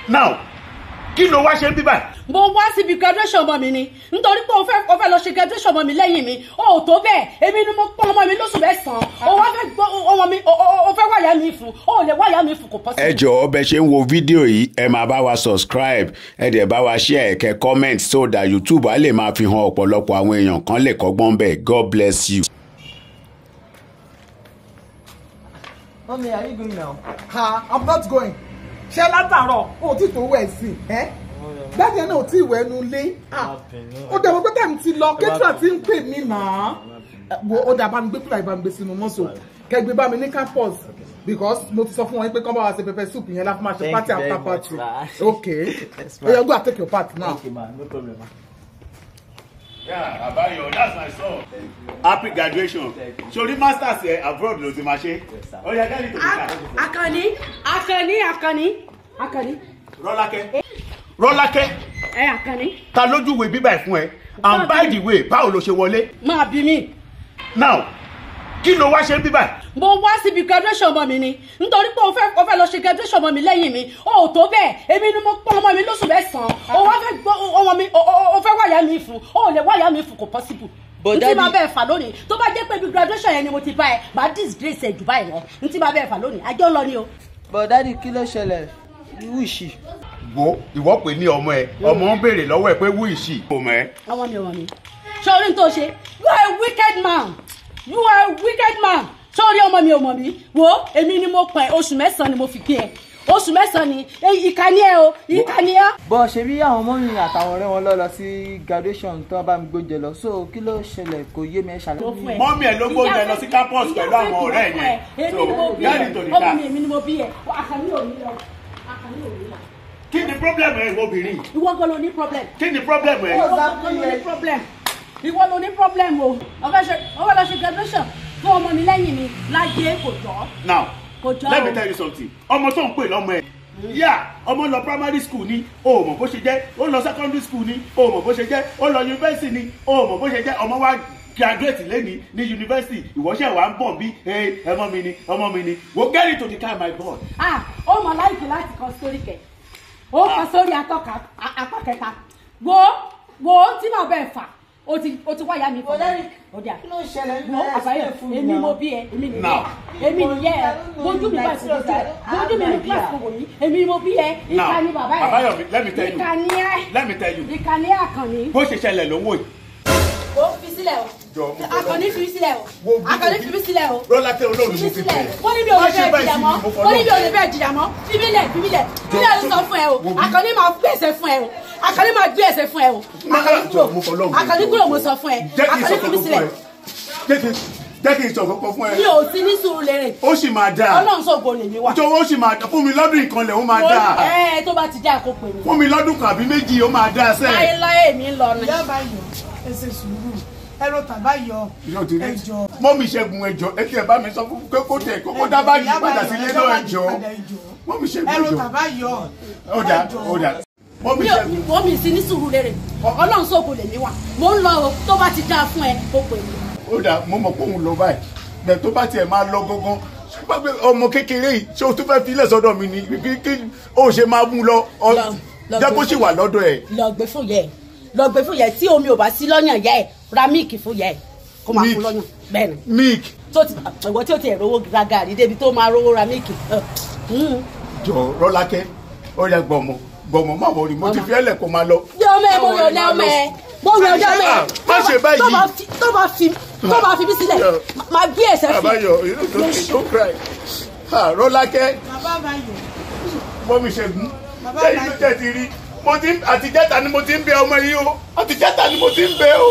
now kí ló wá ṣe ń bí báyìí. mo wá síbi graduation ọmọ mi ni nítorí pé o fẹ́ o fẹ́ lọ ṣe graduation ọmọ mi lẹ́yìn mi o ò tó bẹ́ẹ̀ èmi ni mo pọ́n ọmọ mi lóṣù mẹ́sàn-án o wá fẹ́ gbọ́ ọmọ mi o- o o fẹ́ wáyà mi fún o ò lè wáyà mi fún kò pọ́ sí. ẹ jọ̀ọ́ bẹ ṣe ń wo fídíò yìí ẹ máa bá wa subscribe ẹ dẹ̀ bá wa share ẹ̀kẹ́ comment so that youtube á lè máa fi hàn ọ̀pọ̀lọpọ̀ àwọn èèyàn kan lè kọ́gbọ́n bẹ́ẹ̀ god bless you. Mommy, are you going now? ha i'm not going ṣé látàárọ̀ o ti tó wẹ̀ sí ẹ́ dájú ẹ̀ náà ò tí ì wẹ̀ ẹnu lé ó dàbọ̀ pé táìmù ti lọ kẹ́tìrà ti ń pè mí náà wo ó dà bá mi gbé kúrò ìbá mi gbé sínú mọ́tò kẹgbẹ́ bá mi ní campus because mo ti sọ fún wọn pé kọ́ bá wa ṣe pepper soup yẹn láti máa ṣe Thank party you very after much, party ma. okay Yes, ma. oya go and take your part now. Okay, man, no problem, man. Yeah, Abayo, that's my son. Happy graduation. Sori masters ẹ abroad ló ti máa ṣe. sir. Ó yẹ kẹ́ni tó ti ká. akànní akànní akànní akànní Rọ́lákẹ́. Rọ́lákẹ́, ẹ akànní ta lójú ìwé bíbá ẹ̀ fún ẹ? And by the way, báwo ló ṣe wọlé? máa bí mi. Now, kí ló wá ṣe ń bíbá ẹ̀? mo wá síbi graduation ọmọ mi ni nítorí pé o fẹ́ o fẹ́ lọ ṣe graduation ọmọ mi lẹ́yìn mi o ò tó bẹ́ẹ̀ èmi ni mo pọ́n ọmọ mi lóṣù mẹ́sàn-án o wá fẹ́ gbọ́ ọmọ mi o- o o fẹ́ wáyà mi fún o ò lè wáyà mi fún kò possible. But n tí daddy- máa bẹ́ẹ̀ fà lónìí tó bá jẹ́ pé ibi graduation yẹn ni mo ti bá ẹ máa disgrace ẹ jù báyìí lọ n tí máa bẹ́ẹ̀ fà lónìí àjọ ń lọ ni o. But daddy, kí ló ṣẹlẹ̀? Who is she? Wo ìwọ pè ní ọmọ ẹ, ọmọ ń béèrè lọ́wọ́ ẹ pé wú ìṣì. Kò mọ̀ ẹ́. ọmọ mi ọmọ mi sọrí tó ṣe you are a wicked man you are a wicked man sọrí ọmọ mi ọmọ mi wo èmi ni mo pẹ oṣù mẹ́sàn-án ni mo fi kí ẹ oṣù mẹ́sàn-án ni èyí ìka ni ẹ o ìka ni ẹ. Bọ́ ṣe bí àwọn ọmọ mi àtàwọn ọ̀rẹ́ wọn lọ lọ sí graduation tó bá mi gbóúnjẹ lọ. So kí ló ṣẹlẹ̀ kò yé mi ẹ Mo fún ṣàlàyé. ẹ. Mọ́mí ẹ̀ ló gbóúnjẹ lọ sí campus pẹ̀lú àwọn ọ̀rẹ́ ẹ̀ yẹn. èmi So, ni mo bí get ẹ into the ọmọ car. mi èmi ni mo bí ẹ àkànní ò ní lọ àkànní ò ní lọ. Kí ni problem ẹ ìwọ obìnrin? ìwọ gan ló ní problem Kí ni problem ẹ? ìwọ gan ló ní problem ìwọ ló ní problem o ọfẹ ṣe ọfẹ lọ ṣe graduation fún ọmọ mi lẹ́yìn mi láyé kò jọ Now, kò jọ let me o. tell you something ọmọ tó ń pè lọ́mọ ẹ̀ yà ọmọ lọ primary school ni o ò mọ̀ bó ṣe jẹ́ ó lọ secondary school ni o ò mọ̀ bó ṣe jẹ́ ó lọ university ni o ò mọ̀ bó ṣe jẹ́ ọmọ wa graduate lẹ́ni ní university ìwọ́ṣẹ́ wa ń bọ̀ bí ẹ ọmọ mi ni ọmọ mi ni wo get into the car my boy. ah ó mọ láìpẹ́ láti kọ sórí kẹ ó kọ sórí atọ́ka a- apá kẹta wo wo tí màá bẹ́ẹ̀ fà ó ti ó ti wáyà mi fún mi ó dà Kí ló ṣẹlẹ̀? wo àbáyọ èmi mo bí ẹ èmi nìyẹ Now. èmi nìyẹ ẹ bójú mi bá ti bójú ẹ bójú mi ní kílàsì kò wò mí èmi mo bí ẹ ìka Now, ni bàbá ẹ Àbáyọ̀mí, let me tell you. ìka ni ẹ let me tell you ìka ni àkànní. bó ṣe ṣẹlẹ̀ ló ń wò yìí. ó fi sílẹ̀ Jọ, o mo fẹ́ àkànní fi mí sílẹ̀ Wo o bí- àkànní wo fi bí- mí sílẹ̀ o rọ́lá tẹ olóòrùn fi mo mí fi sílẹ̀ bẹ̀. wọ́n ní mi ò Má lè ṣe bẹ́ẹ̀ báyìí jìyà sí mọ́ mi, mo fọ́ wọ́n ní mi ò lọ́rùn. lè bẹ́ẹ̀ jìyà mọ́ fi mí lẹ̀ fi mí lẹ̀ fi mí lẹ̀ ló sọ fún ẹ o wo bí- àkànní máa gbé ẹsẹ̀ fún ẹ o àkànní máa gbé ẹsẹ̀ fún ẹ o àkànní Jọ, mo fọ́ kúrò lọ́rùn. àkànní kúrò mo sọ fún ẹ jẹ́ kí n sọ àkànní fi mí kókó fún sílẹ̀ ẹ jẹ́ kí jẹ́ kí n sọ kókó fún mi ẹ ò sí ní sùúrù lérè ó sì máa dáa ọlọ́run sọ̀gbọ́n lèmi wà tó ó sì máa dáa fún mi lọ́dún ìkànlẹ̀ ó máa dáa ẹ tó bá ti já àkókò mi fún mi lọ́dún kan àbí méjì ó máa dáa sẹ́ẹ̀. láéláé mi ń lọ ni. ìyá àbáyọ ẹ ṣe sùúrù ẹ ro tàbáyọ yóò ti rí ẹjọ mọ́mí ṣẹ́gun ẹjọ́ ẹ ti ẹ̀ bá mi sọ fún pé kó tẹ̀ kó dá báàgì padà sílé náà ẹjọ́ mọ́mí ṣẹ́gun ẹ ro ẹjọ́ tàbáyọ ó dà ó dà mọ́mí mi ò ṣẹ́gun wọ́n mi sí ní sùúrù lérè ọlọ́run sọ̀gbọ́n lèmi wà mo ń lọ o tó bá ti dáa fún ẹ kó pè mí. ó dà mo mọ̀ pé òun lọ báyìí bẹ́ẹ̀ tó bá tiẹ̀ máa lọ gangan pàpẹ ọmọ kékeré yìí ṣé o tún fẹ́ filẹ̀ sọ́dọ̀ mi ni kí kí o ṣe máa mú lọ ọ Lọ- lọ jẹ́ kó gbé sì wà lọ́dọ̀ ẹ̀ lọ gbé fún yẹ ẹ lọ gbé fún yẹ ẹ tí omi ò bá sí lọ́yàn yẹ ẹ ra míìkì fún yẹ ẹ kó máa Milk. fún lọ́yàn bẹ́ẹ̀ ni milk tó ti ìwọ tí ó ti ẹ̀ rówó ra gàrí débi tó máa rówó ra míìkì. Mm. jọ rọ́lákẹ́ ó yẹ gbọ̀mọ̀ gbọ̀mọ̀ má wọrí mo ti fi ẹ̀lẹ̀ kó máa lọ. bí ọmọ ẹ mo yọ ọdẹ ọmọ ẹ mo yọ ọdẹ ọmọ ẹ Má ṣe báyìí. tó bá fi tó bá fi tó bá fi bí sílẹ̀ máa gbé ẹsẹ̀ fi. àbáyọ you no don't don't cry Ah, rọ́lákẹ́ bàbá àbáyọ mọ́mí ṣẹ́gun Bàbá lẹ́yìn tó Àbáyọ. tẹ̀ ti rí mo ti ń- àtijẹ́ta ni mo ti ń bẹ ọmọ yìí o àtijẹ́ta ni mo ti ń bẹ o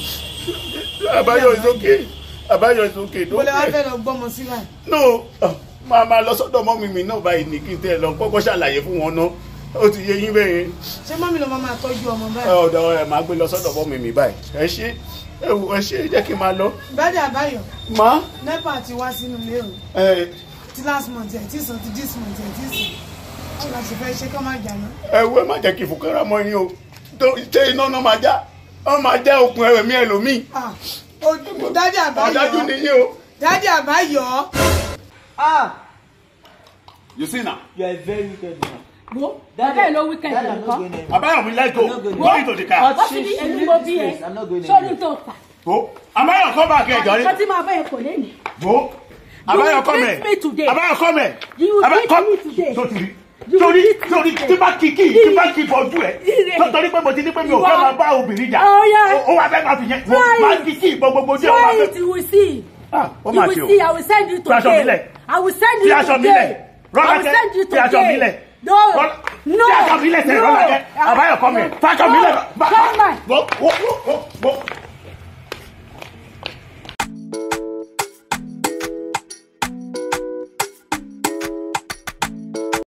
àbáyọ is okay àbáyọ is okay mo lè wá don't cry fẹ́ lọ gbọ́mọ sílẹ̀ no ah, máa máa lọ sọ́dọ̀ mọ́mí mi náà báyìí ní kí n tẹ́ ẹ lọ kọ́kọ́ ṣàlàyé fún wọn náà ó ti yé yín bẹ́ẹ̀ yẹn ṣé mọ́mí ló máa máa tọ́jú ọmọ ẹ báyìí ọ̀dọ̀ ẹ máa gbé lọ sọ́dọ̀ mọ́mí mi báyìí ẹ ṣe ẹ wò ẹ ṣe jẹ́ kí n máa lọ bàdé àbáyọ má nepa ti wá sínú ilé o ẹ ti last month ẹ̀ tí sàn ti this month ẹ̀ tí sàn báwo la ṣe fẹ́ ṣe kọ́ máa jà náà ẹ wo ẹ má jẹ́ kí ìfòkàrà mọ́ yín o tó ṣe iná náà máa já wọ́n máa já okùn ẹ̀mí ẹlòmíì ah ojú dádì àbáyọ ọ̀dájú nìyí o. dádì àbáyọ Ah! you see na You are a very wicked man. wo bàbá ẹ̀ ló weekend Daddy, I'm not nǹkan going anywhere. Abayomi let's go I'm not going go into the car. But wọ́n she- ti ní she èmi leave mo this bí ẹ place. I'm not going sórí anywhere. tó fà Go. Abayo come back here jọrí. nǹkan tí máa bá ẹ kò lé ní. Go. You Abayo will come beat me today. here. Abayo come here. You will Abayo beat come. me today. Sotiri. You will Torí beat me torí today. tí bá kí kí tí bá kí bọ́jú ẹ̀. Ire. tó- Torí pé mo ti ní pé mi ò Ìwọ. fẹ́ máa bá obìnrin jà. Oh, yeah. Ó- Ó wá fẹ́ máa fi yẹn. Try Máa it. kí kí ìbọn gbogbo ojú ẹ̀ wá try fẹ́. it you will see. Ah, ó you máa will ṣe o. see I will send you Fi aṣọ mi today. lẹ̀. I will send Fi you aṣọ mi today. lẹ̀. I will Rọ́lákẹ́, send you fi aṣọ mi lẹ̀. today. No. Rọ́lá- No. Fi aṣọ mi lẹ̀ sẹ́yìn No. Rọ́lákẹ́. Abayo come here. Fi aṣọ mi lẹ̀. No. Come on. Wo wo wo wo wo.